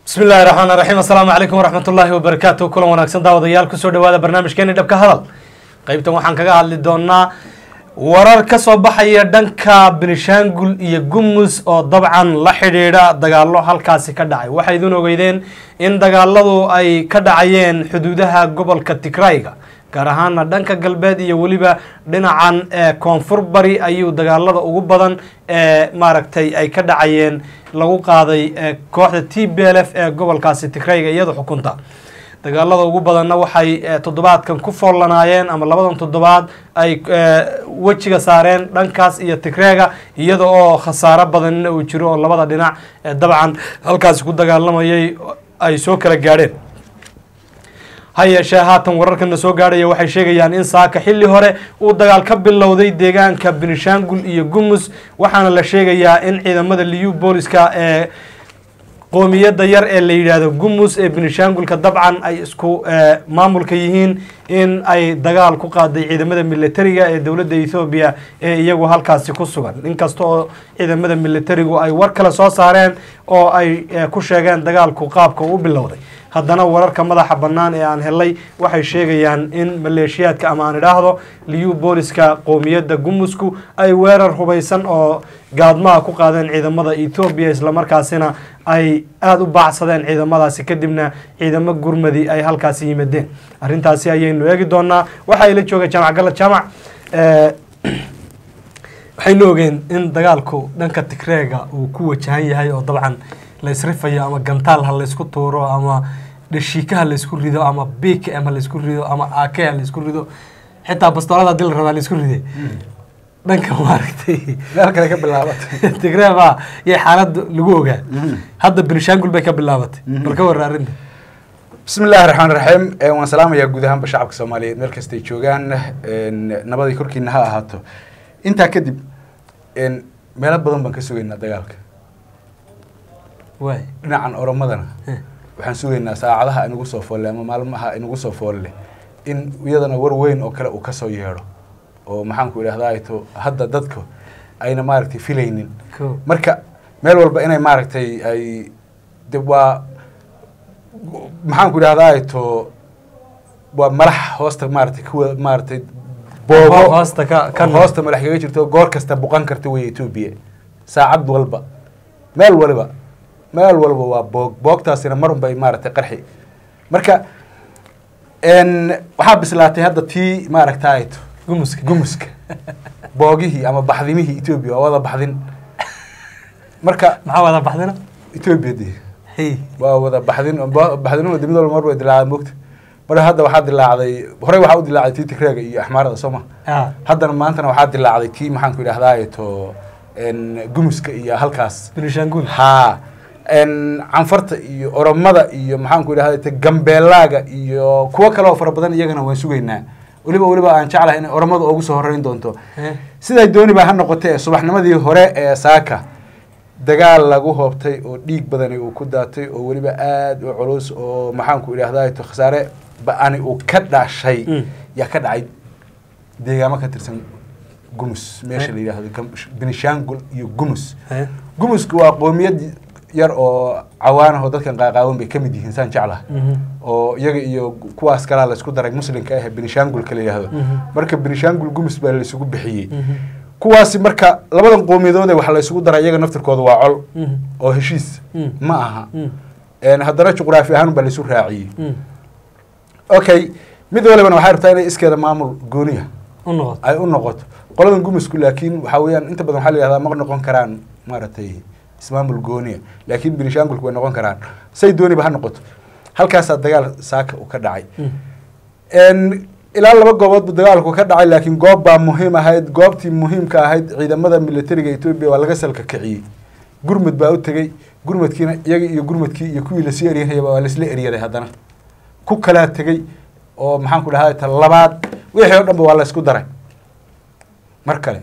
bismi illahi raxmaan raxiim assalaamu calaykum waraxmat ullaahi wabarakaatu kulan wanaagsan daawadayaal kusoo dhawaada barnaamijkeeni dhabka hadal qeybtan waxaan kaga hadli doonaa warar ka soo baxaya dhanka benishaangul iyo gumus oo dabcan la xidhiidha dagaalo halkaasi ka dhacay waxay idin ogeydeen in dagaaladu ay ka dhacayeen xuduudaha gobolka tigrayga gaar ahaana dhanka galbeed iyo weliba dhinacan koonfur bari ayuu dagaalada ugu badan ee maaragtay ay ka dhacayeen lagu qaaday kooxda t b l f ee gobolkaasi tigrayga iyada xukunta dagaalada ugu badanna waxay toddobaadkan ku foollanaayeen ama labadan toddobaad ay wejiga saareen dhankaas iyo tigreega iyada oo khasaaro badanna uu jiro oo labada dhinac dabcan halkaasi ku dagaalamayay ay soo kala gaadheen ha yeeshee haatan wararkana soo gaadhaya waxay sheegayaan in saaka xilli hore uu dagaal ka bilowday deegaanka benishaangul iyo gumus waxaana la sheegayaa in ciidamada liyu booliska ee qoomiyadda yar ee la yidhaahdo gumus ee benishaangulka dabcan ay isku maamulka yihiin in ay dagaal ku qaaday ciidamada militariga ee dowladda ethoobiya ee iyagu halkaasi ku sugan inkasta oo ciidamada militarigu ay war kale soo saareen oo ay ku sheegeen dagaalku qaabka u bilowday haddana wararka madaxa bannaan ee aan helay waxay sheegayaan in maleeshiyaadka ama aan idhaahdo liyu booliska qoomiyadda gumusku ay weerar hubaysan oo gaadmaha ku qaadeen ciidamada ethoobiya islamarkaasina ay aada u baacsadeen ciidamadaasi kadibna ciidamo gurmadi ay halkaasi yimaadeen arrintaasi ayaynu eegi doonaa waxaa ila jooga jaamac galad jaamac waxaynu ogeen in dagaalku dhanka tigreega uu ku wajahan yahay oo dabcan la isrifayo ama gantaal ha laysku tuuro ama dhashiika ha laysku rido ama bkm ha laysku rido ama ak ha laysku rido xitaa bastoolada hadii la rabaa laysku ride dhanka maaragtay meel kale ka bilaabatay tigree baa yay xaalada lagu ogaa hadda benishaangul bay ka bilaabatay bal ka warra arrinta bismi illaahi raxmaan raxiim waan salaamayaa guud ahaanba shacabka soomaaliyeed meel kastay joogaan nabaday korkiina ha ahaato intaa kadib meelo badan baan ka sugaynaa dagaalka waay dhinacan oromadana waxaan sugaynaa saacadaha inagu soo foolle ama maalmaha inagu soo foolle in iyadana war weyn oo kale uu kasoo yeedho oo maxaanku idhahdaa to hadda dadka ayna maaragtay filaynin ko marka meel walba inay maaragtay ay de waa maxaanku idhahdaa to waa malax hoosta maaragtay kuwa maaragtay boobo hoosta ka ka hoosta malax kaga jirto goor kasta buqan karta wey etoobiya saacad walba meel waliba meel walba waa boog boogtaasina mar unbay maaragtay qarxi marka waxaa bislaatay hadda tii maaragtay gumuska gumuska boogihii ama baxdimihii etoobiya waa wada baxdin marka maxaa wada baxdina etoobiya de hey waa wada baxdin baxdinuna de mid walba mar way dilaacday mogta mar hadda waxaa dilaacday horey waxaa u dilaacday tii tigreega iyo axmaarada soo ma ah haddana maantana waxaa dilaacday tii maxaanku idhahdaa to gumuska iyo halkaas benishaangul haa canfarta iyo oromada iyo maxaanku idhahda gambeelaaga iyo kuwo kale oo fara badan iyagana waan sugaynaa weliba weliba aan jeclahay inay oromada ugu soo horeyn doonto siday dooni baa ha noqotee subaxnimadii hore ee saaka dagaal lagu hoobtay oo dhiig badani uu ku daatay oo weliba aada u culus oo maxaanku idhahdaa to khasaare ba-ani uu ka dhashay Mm. yaa ka dhacay deegaamo ka tirsan gumus meesha la yidhaahdo Gam- benishaangul iyo gumus Eh? gumusku waa qoomiyad yar oo cawaan ah oo dadkan qaaqaawan bay ka mid yihiin saan jeclaha Mhm. oo iyaga iyo kuwaas kalaa laysku daray muslimka ah benishaangulka la yidhaahdo Mhm. marka benishaangul gumus baa laysugu bixiyey Mhm. kuwaasi marka labadan qoomiyadoode waxa laysugu daray iyaga naftirkooda waa col Mhm. oo heshiis Mm. ma aha Mm. Een, haddana juqraafi ahaan baa laysu raaciyey Mm. okay mid walibana waxay rabtaa inay iskeeda maamul gooniya u noqoto ay u noqoto qoladan gumusku laakiin waxaa weeyaan inta badan waxaa la yihahdaa ma noqon karaan maaragtay ismaamul gooniya laakiin benishaangulku way noqon karaan say dooniba ha noqoto halkaasaa dagaal saaka uu ka dhacay Mm. Een, ilaa laba goobood buu dagaalku ka dhacay laakiin goob baa muhiim ahayd goobtii muhiimka ahayd ciidamada militariga etoobiya waa laga salka kiciyey gurmud baa u tegey gurmudkiina iyagii iyo gurmudkii iyo kuwii lasii eryanayaba waa laisla eryaday haddana ku kalaa tegey oo maxaanku dhahaa ta labaad wixii oo dhanba waa laysku daray mar kale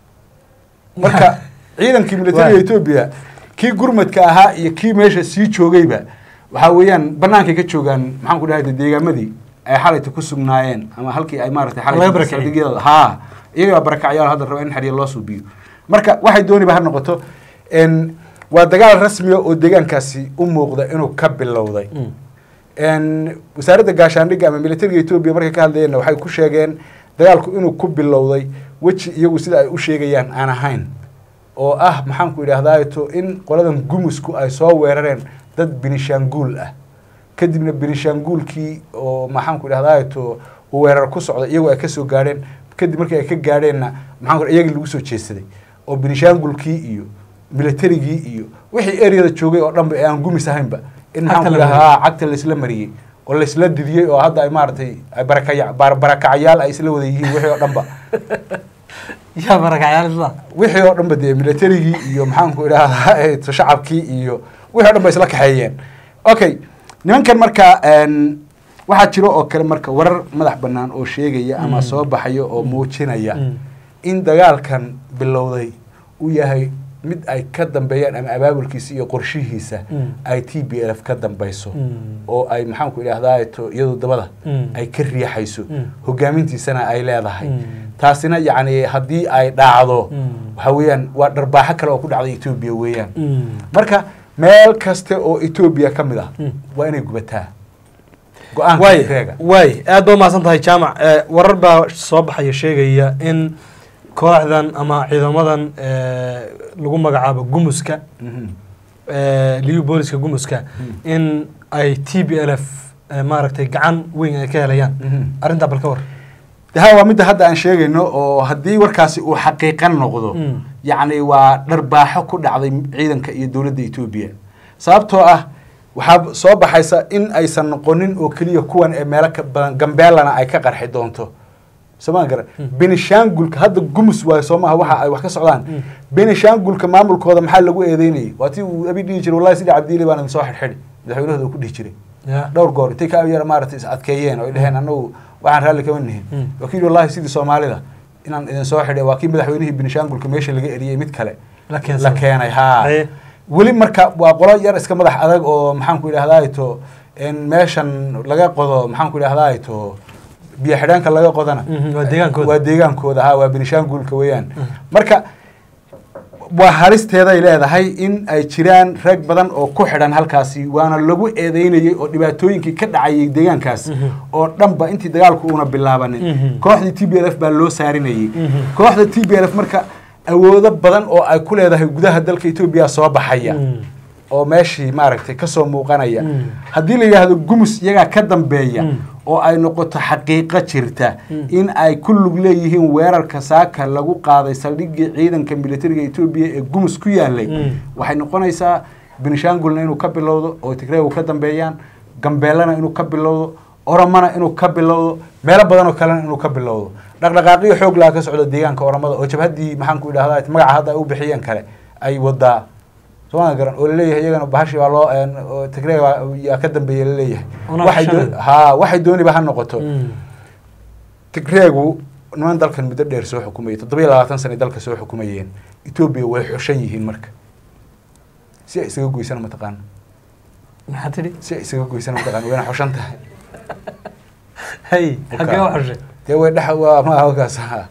marka ciidankii militariga Waay. etoobiya kii gurmadka ahaa iyo kii meesha sii joogayba waxaa weeyaan banaankay ka joogaan maxaan ku dhahay de deegaamadii ay xalayta ku sugnaayeen ama halkii ay maaragtay Laga xalayta barakaciyey. saldhigyada haa iyagaa barakacyaal hadda raba in xadhiya loo suubiyo marka waxay dooniba ha noqoto n waa dagaal rasmiya oo deegaankaasi u muuqda inuu ka bilowday Mm. n wasaaradda gaashaandhigga ama militariga etoobiya markay ka hadlayeenna waxay ku sheegeen dagaalku inuu ku bilowday weji iyagu sida ay u sheegayaan aan ahayn oo ah maxaanku idhahdaato in qoladan gumusku ay soo weerareen dad binishaanguul ah kadibna binishaanguulkii oo maxaanku idhahdaato uu weerar ku socda iyagu ay kasoo gaadheen kadib markii ay ka gaadheenna maxaan iyagii lagu soo jeedsaday oo binishaangulkii iyo militarigii iyo wixii eryada joogay oo dhanba ee aan gumis ahaynba in Cagta maxaanku la idhahdaa cagta laisla mariyey oo laisla didiyey oo hadda ay maaragtay ay barakaya bar- barakacayaal ay isla wada yihiin wixii oo dhanba yaa barakacyaal isla wixii oo dhanba dee militarigii iyo maxaanku idhahdaa eh, shacabkii iyo wixii o dhan ba isla kaxeeyeen okay nimankan marka n waxaa jiro oo kale marka warar madax banaan oo sheegaya ama Mm. soo baxaya oo muujinaya Mm. in dagaalkan bilowday uu yahay mid ay ka dambeeyaan ama abaabulkiisa iyo qorshihiisa Mm. ay t b l f ka dambeyso Mm. oo ay maxaanku idhahdaa to iyadu dabada Mm. ay ka riixayso Mm. hogaamintiisana ay leedahay Mm. taasina yacni haddii ay dhacdo Mm. waxa weeyaan waa dharbaaxo kale oo ku dhacday etoobiya weeyaan Mm. marka meel kasta oo etoobiya ka mid ah Mm. waa inay gubataa go-aanka waay reega waay aad baa umahadsan tahay jaamac Eh, warar baa soo baxaya sheegaya in kooxdan ama ciidamadan eh, lagu magacaabo gumuska Mhm. eh, liyu booliska gumuska in ay t b l f eh, maaragtay gacan weyn ay ka helayaan Mhm. arrintaa bal ka war de ha waa midda hadda aan sheegayno oo haddii warkaasi uu xaqiiqan noqdo Mm. yacni waa dharbaaxo ku dhacday ciidanka iyo dowladda etoobiya sababtoo ah waxaa soo baxaysa in aysan noqonin oo keliya kuwan ee meelo ka badan gambeelana ay ka qarxi doonto sooma garan benishaangulka hadda gumus waayo soo maaha waxa ay wax ka socdaan Mm. benishaangulka maamulkooda maxaa lagu eedeynayay waa tii uu abi dhihi jiray wallahi sidii cabdiili baan idin soo xidhxidhi madaxweynahooda uu ku dhihi jiray ya dhowr goor intay ka yar maaragtay is adkeeyeen oo ay dhaheen annagu waxaan raalli kama nihin Mm. wakiil wallahi sidii soomaalida inaan idin soo xidhay waa kii madaxweynihii benishaangulka meesha laga eriyey mid kale la la keensan keenay haa Haye. weli marka waa qolo yar iska madax adag oo maxaanku idhahdaa to in meeshan laga qodo maxaanku idhahdaa to biyo xidhaanka laga qodana Mhm, waa deegaankooda. waa deegaankooda ha waa benishaangulka weeyaan marka waa halisteeday leedahay in ay jiraan rag badan oo ku xidhan halkaasi waana lagu eedeynayay oo dhibaatooyinkii ka dhacayay deegaankaas Mhm. oo dhanba intii dagaalku uuna bilaabanin Mhm. kooxdii t b l f baa loo saarinayay Mhm. kooxda t b l f marka awoodo badan oo ay ku leedahay gudaha dalka etoobiya soo baxaya Mm. oo meeshii maaragtay kasoo muuqanaya Mm. haddii la yidhaahdo gumus iyagaa ka dambeeya Mm. oo ay noqoto xaqiiqo jirta Mm. in ay ku lug leeyihiin weerarka saaka lagu qaaday saldhiggii ciidanka militariga etoobiya ee gumus ku yaalay Mm. waxay noqonaysaa benishangulna inuu ka bilowdo oo tigreegu ka dambeeyaan gambeelana inuu ka bilowdo oromana inuu ka bilowdo meelo badan oo kalena inuu ka bilowdo dhaqdhaqaaqiyo xoog laha ka socda deegaanka oromada oo jabhaddii maxaanku idhahdaa magaca hadda ay u bixiyeen kale ay wadaa sooma garan oo laleeyahay iyagana bahashi baa loo een, oo tigreeg baa- yaa ka dambeeya laleeyahay Una waxay doo- akshanada. haa waxay dooniba ha noqoto Mm. tigreegu niman dalkan muddo dheer soo xukumayay toddoba iyo labaatan sana dalka soo xukumayeen etoobiya way xushan yihiin marka si ay isaga goysana mataqaana maxaa tidhi si ay isaga goysana mataqaana wayna xushan tahay hay xaggee u xushay dee way dhex waa ma halkaas ha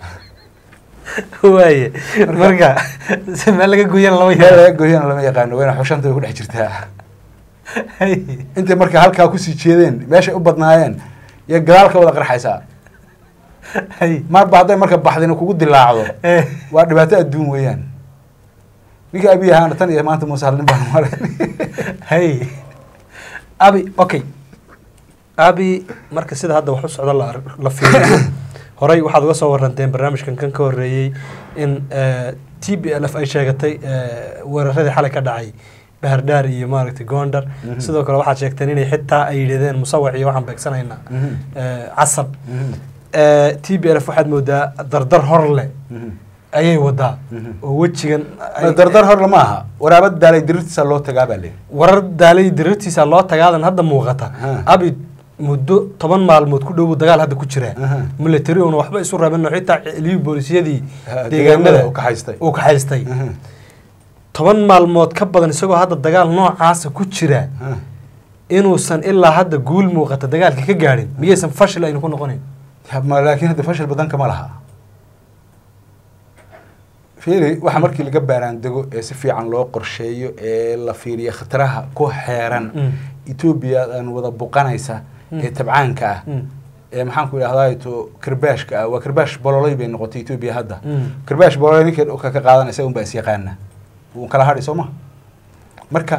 waaye marka si meel laga gooyana lama meel yaabo laga gooyana lama yaqaano wayna xushanta way ku dhex jirtaa hay intay marka halkaa kusii jeedeen meeshay u badnaayeen iyo gadaal ka wada qarxaysaa hay marba hadday marka baxdina kugu dilaacdo Eh. waa dhibaato adduun weeyaan ninka abiy ahaana tan iyo maanta muuse halnin baan maray hay abi okay abi marka sida hadda wax u socda la ar- la fiiriyo horey waxaad uga soo waranteen barnaamijkan kan ka horreeyey in t b l f ay sheegatay eh, weeraradii xalay ka dhacay bahardhaar iyo maaragtay gondar Mhm. sidoo kale waxaad sheegteen inay xitaa ay yidhahdeen musawac iyo waxaan beegsanaynaa Mhm. eh, casab Mhm. t b l f waxaad moodaa dardar hor leh Mhm. ayay wadaa Mhm. oo wejigan ay- dardar hor lama aha waraabad daalay dirirtiisa loo tagaa baa leeyahy warar daalay dirirtiisa loo tagaadan hadda muuqata Ha. abi muddo toban maalmood ku dhowu dagaal hadda ku jiraa Aha. military una waxba isu rabin xitaa liyu boolisiyadii Ha, deegaanada deegaanada uu kaxaystay. uu kaxaystay Mhm. toban maalmood ka badan isagoo hadda dagaal noocaasa ku jira Ha. inuusan ilaa hadda guul muuqata dagaalka ka gaadhin miyaysan fashil aynu ku noqonayn Ya, ma- laakiin hadda fashil badan kama laha fiiri waxa markii laga baaraandego ee si fiican loo qorsheeyo ee la fiiriyo khataraha ku xeeran Mm. etoobiya aan wada buqanaysa ee tabcaanka ah Mm. ee maxaan ku idhahdaa to karbaashka ah waa karbaash bololay bay noqotay etoobiya hadda Mm. karbaash bololay ninka ka ka qaadan isaga unbaa is yaqaana wuu kala hadhi soo ma marka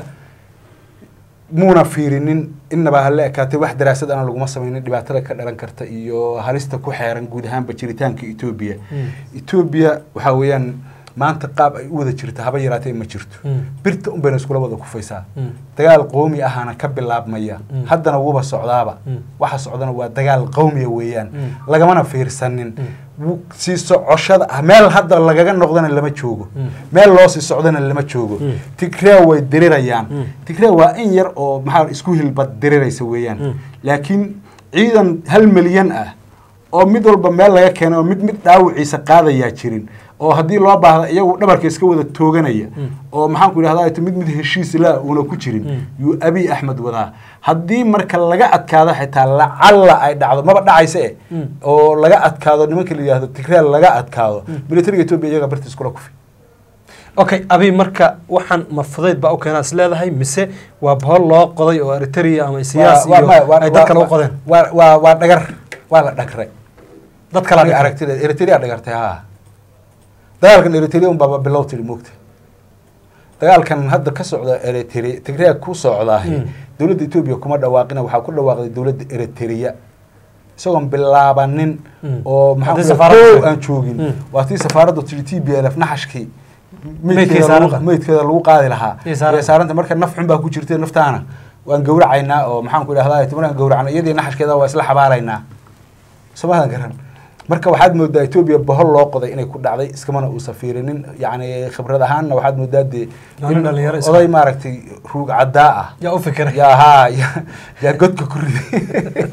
muuna fiirinin innaba hala ekaatay wax daraasad ana laguma samaynin dhibaatada ka dhalan karta iyo halista ku xeeran guud ahaanba jiritaanka etoobiya Mm. etoobiya waxaa weeyaan maanta qaab ay u wada jirta haba yaraatee ma jirto Mm. birta un bayna iskula wada kufaysaa Mm. dagaal qowmi ahaana ka bilaabmaya Mm. haddana wuba socdaaba Mm. waxa socdana waa dagaal qowmiya weeyaan Mm. lagamana fiirsanin Mm. Wu- sii socoshada ah meel hadda lagaga noqdana lama joogo Mm. meel loo sii socdana lama joogo Mm. tigree way dirirayaan Mm. tigree waa in yar oo maxaa isku hilbad diriraysa weeyaan Mm. laakiin ciidan hal milyan ah oo mid walba meel laga keenay oo mid mid dhaawiciisa qaadayaa jirin oo haddii loo baahda iyagu dhabarka iska wada tooganaya Mm. oo maxaan ku idhahdaa mid mid heshiis la uuna ku jirin Mm. yuu abiy axmed wadaa haddii marka laga adkaado xitaa lacalla ay dhacdo maba dhacaysa e Mm. oo laga adkaado nimanka la yidhahdo tigreel laga adkaado militariga etoobiya iyaga barta iskula kufi okay abi marka waxaan ma fudayd baa u keenaa is leedahay mise waa bohol loo qoday oo eritrea ama siyaas Waa- iyo waa- waa- ay dad kale u waa- qodeen waa waa waa dhagar waa la dhagray dad kale aniga aragtida eritrea dhagartay ha dagaalkan eritrea un baaba bilow tiri moogta dagaalkan hadda ka socda eritrea tigrea ku socdaahi Mm. dowladda etoobiya kuma dhawaaqina waxaa ku dhawaaqday dowladda eritrea isagoon bilaabanin Mm. oo maxaa Haddii ku safaaradda dhahay, tahay. kow aan joogin Mm. waa tii safaaradda tiri t b l f naxashkii Meydkeeda meydkeeda saaran lagu- tahay. meydkeeda lagu qaadi lahaa Iyo saaran. Iyo saaranta marka naf xun baa ku jirta naftaana waan gowracaynaa oo maxaan ku idhahdaa markaan gowracna iyadii naxashkeeda waa isla xabaalaynaa somadan garan marka waxaad moodaa etoobiya bohol loo qoday inay ku dhacday iskamana uusan fiirinin yacni khibrad ahaanna waxaad moodaa dee Waa nin in dhalinyaro iska- oday maaragtay ruug caddaa ah yaa u fikiray yaa haa yaa- yaa godka ku riday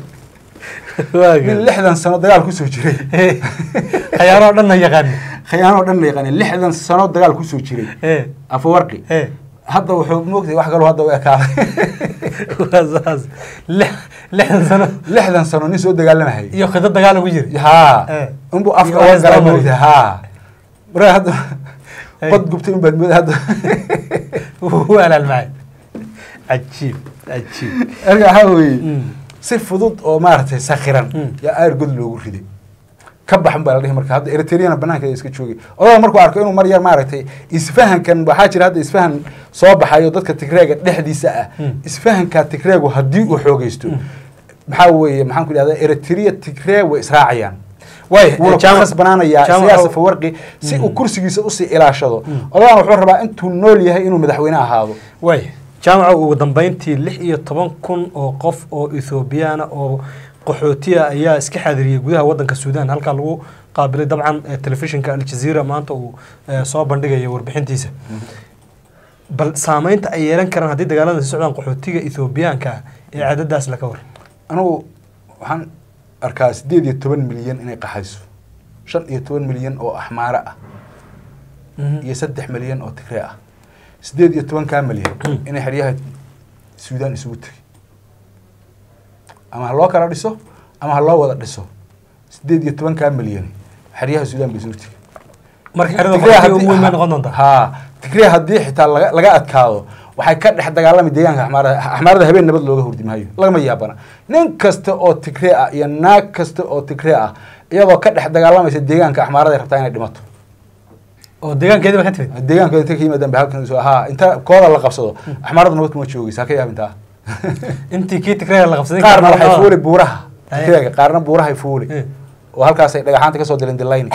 nin lixdan sano dagaal kusoo jiray khayaanoo dhanna yaqaani khayaanoo dhan la yaqaani lixdan sano dagaal kusoo jiray ee afawarqi ee hadda wuxuu moogtay wax kaloo hadda u ekaaday waa saas lix lixdan sano lixdan sano nin soo dagaalamahayay iyo khido dagaal ugu jiri haa Eh. unbuu Iyo afka waa uga gala isdaba moogtay haa marka hadda Hey. bad gubtay unbaad mooda hadda wuu alaalmacay cajiib cajiib marka waxaa weeye Mm. si fudud oo maaragtay sakhiran Mm. yaa aar god loogu riday ka baxan baa la dhihi marka hadda eritreana banaankeeda iska joogay odaga markuu arko inuu mar yar maaragtay isfahankan waxaa jira hadda isfahan soo baxayo dadka tigreega dhexdiisa ah Mm. isfahanka tigreegu haddii uu xoogeysto maxaa weeye maxaan ku idhahdaa eritrea tigree way israacayaan waay wuuna ku khasbanaanayaa jaamac- siyaasa fawarqi si uu kursigiisa usii ilaashado odagan wuxuu rabaa intuu nool yahay inuu madaxweyne ahaado waay jaamaca ugu dambeyntii lix iyo toban kun oo qof oo ethoobiyaana oo qaxootiya ayaa iska xaadiriyey gudaha wadanka suudaan halkaa lagu qaabilay dabcan eh, telefishinka aljazeera maanta uu eh, soo bandhigaya warbixintiisa bal saameynta ay yeelan karaan haddii dagaalada sii socdaan qaxootiga ethoobiyaanka ah ee cadadaas laka waran anigu waxaan arkaa sideed iyo toban milyan inay qaxayso shan iyo toban milyan oo axmaare ah iyo saddex milyan oo tigree ah sideed iyo tobankaa milyan inay xeryaha suudaan isugu tegay ama ha loo kala dhiso ama ha loo wada dhiso sideed iyo tobankaa milyan xeryaha suudaan bay isugu tegay marka xerada Tigray qaxootiga haddii- ugu weyn bay noqon doontaa haa tigray haddii xitaa laga laga adkaado waxay ka dhex dagaalami deegaanka axmaarada axmaarada habeen nabad looga hurdi maayo lagama yaabana nin kasta oo tigree ah iyo naag kasta oo tigree ah iyadoo ka dhex dagaalamaysa deegaanka axmaarada ay rabtaa inay dhimato oo deegaankeedii ba ka timid deegaanka inta ka yimaadaan bay halkan soo haa inta kooda la qabsado axmaarada nabad kuma joogeysa ha ka yaabintaa intii kii tigreega la qabsaday qaarna karnaa- waxay fuuli buuraha Aye. tigreega qaarna buurahay fuuli Eh. oo halkaasay dhagaxaanta kasoo dilan dilayni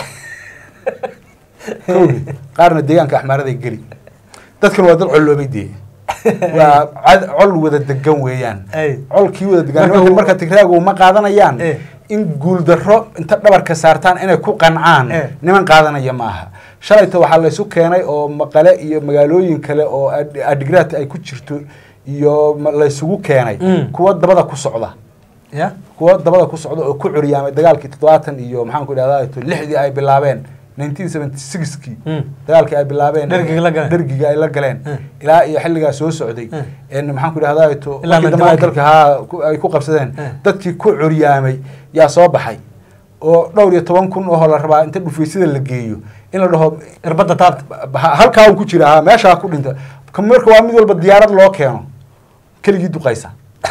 kowdii qaarna deegaanka axmaaraday geli dadkan waa dad colloobay dee waa cad- col wada degan weeyaan Ay. colkii wada degan Marka nimankan uu- marka tigraagu ma qaadanayaan Eh. in guuldarro inta dhabarka saartaan inay ku qancaan Eh. niman qaadanaya ma aha shalayta waxaa laysu keenay oo maqale iyo magaalooyin kale oo ad- adigraad ay ku jirto iyo ma- laysugu keenay Mm. kuwa dabada ku socda ya kuwa dabada ku socda oo ku curyaamay dagaalkii toddobaatan iyo maxaan ku idhahdaa lixdii ay bilaabeen nineteen seventy sixkii Mm. dagaalkii ay bilaabeen Dhergiga la galeen. dhergiga ay la galeen Mm. ilaa iyo xilligaa soo socday Mm. en maxaan ku idhahdaa to Ilaa markii dambe ay Mandela. dalka haa ku- ay ku qabsadeen Mm. dadkii ku curyaamay yaa soo baxay oo dhowr iyo toban kun oo la rabaa inta dhufeysida la geeyo in la dhaho irbadda taabta ha- halkaa uu ku jira ha meeshaa ku dhinta ka marka waa mid walba diyaarad loo keeno keligii duqaysa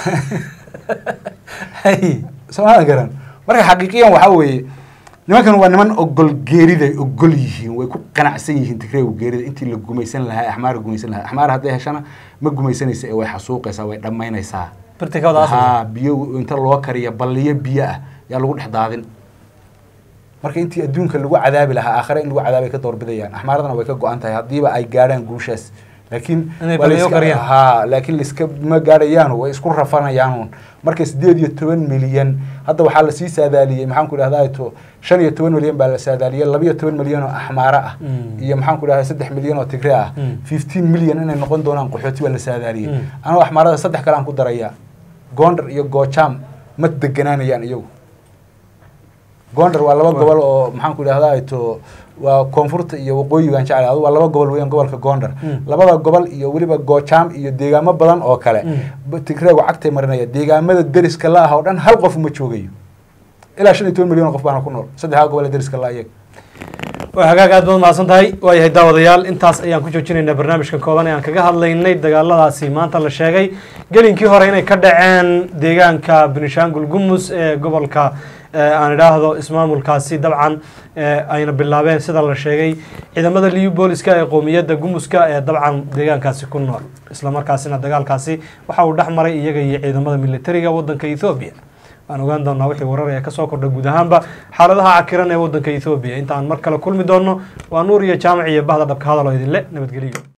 hay somaa garan marka xaqiiqiyan waxaa weeye nimankan waa niman ogol geeriday ogol yihiin way ku qanacsan yihiin tigreegu geerida intii la gumaysan lahaa axmaara gumaysan lahaa axmaara hadday heshana ma gumaysanaysa ee way xasuuqaysaa way dhammaynaysaa birtika wada asal haa biyo inta loo kariya balliyo biyo ah yaa lagu dhex daadin marka intii adduunka lagu cadaabi lahaa aakhare in lagu cadaabay ka doorbidayaan axmaaradana way ka go-an tahay haddiiba ay gaadhaan guushaas laakiin Inay waa la balliyo iska- kariyaan. haa laakiin laiska ma gaadhayaan way isku rafanayaan marka sideed iyo toban milyan hadda waxaa lasii saadaaliyey maxaan ku idhahdaa to shan iyo toban milyan baa la saadaaliyey laba iyo toban milyan oo axmaara ah Mm. iyo maxaan ku idhahdaa saddex milyan oo tigre ah Mm. fifteen milyan inay noqon doonaan qaxooti baa la saadaaliyey Mm. anoo axmaarada saddex kale aan ku daraya gondar iyo gojaam ma deganaanayaan iyagu gondar waa laba Waa. gobol oo maxaan ku idhahdaa to waa koonfurta iyo waqooyigaan jeclay adu waa laba gobol weeyaan gobolka gondar Mm. labada gobol iyo weliba gojaam iyo deegaamo badan oo kale Mm. ba- tigreegu cagtay marinaya deegaamada deriska la ah oo dhan hal qof uma joogayo ilaa shan iyo toban milyan oo qof baana ku nool saddexdaa gobol ee deriska la iyaga waa hagaag aad baad mahadsan tahay waayahay daawadayaal intaas ayaan ku joojinaynaa barnaamijkan kooban ee aan kaga hadlaynay dagaaladaasi maanta la sheegay gelinkii hore inay ka dhaceen deegaanka benishangul gumus ee gobolka ee aan idhaahdo ismaamulkaasi dabcan ee ayna bilaabeen sida la sheegay ciidamada liyu booliska ee qowmiyadda gumuska ee dabcan deegaankaasi ku nool islamarkaasina dagaalkaasi waxa uu dhex maray iyaga iyo ciidamada militariga wadanka ethoobiya waan ogaan doonaa wixii warar ee kasoo kordha guud ahaanba xaaladaha cakiran ee wadanka ethoobiya inta aan mar kale kulmi doono waa nuur iyo jaamac iyo bahda dhabka hadal oo idinle nabadgeliyo